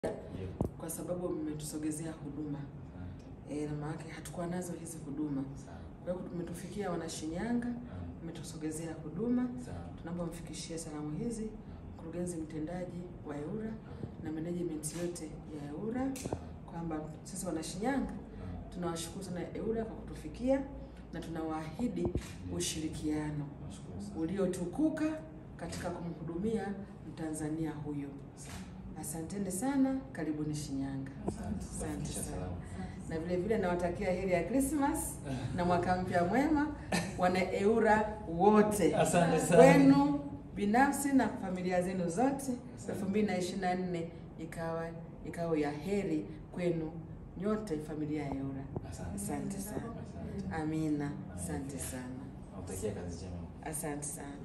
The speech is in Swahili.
Ndio. kwa sababu mmetusogezea huduma Asante. e, na maana yake hatukuwa nazo hizi huduma. Sawa. Kwa hiyo tumetufikia Wanashinyanga, Ah, mmetusogezea huduma. Sawa. Tunaomba mfikishie salamu hizi mkurugenzi mtendaji wa EWURA na management yote ya EWURA kwamba sisi Wanashinyanga tunawashukuru sana EWURA kwa kutufikia na tunawaahidi ushirikiano Nashukuru sana. uliotukuka katika kumhudumia Mtanzania huyo. Asanteni sana, karibuni Shinyanga. Asante. Asante Fikisha sana. salamu. Na vile vile nawatakia heri ya Christmas na mwaka mpya mwema wana EWURA wote Asante sana. kwenu binafsi na familia zenu zote. elfu mbili na ishirini na nne ikawa ikawa ya heri kwenu nyote familia ya EWURA. Asante. Asante sana. Asante. Amina. Asante sana. Nakutakia kazi njema. Asante sana.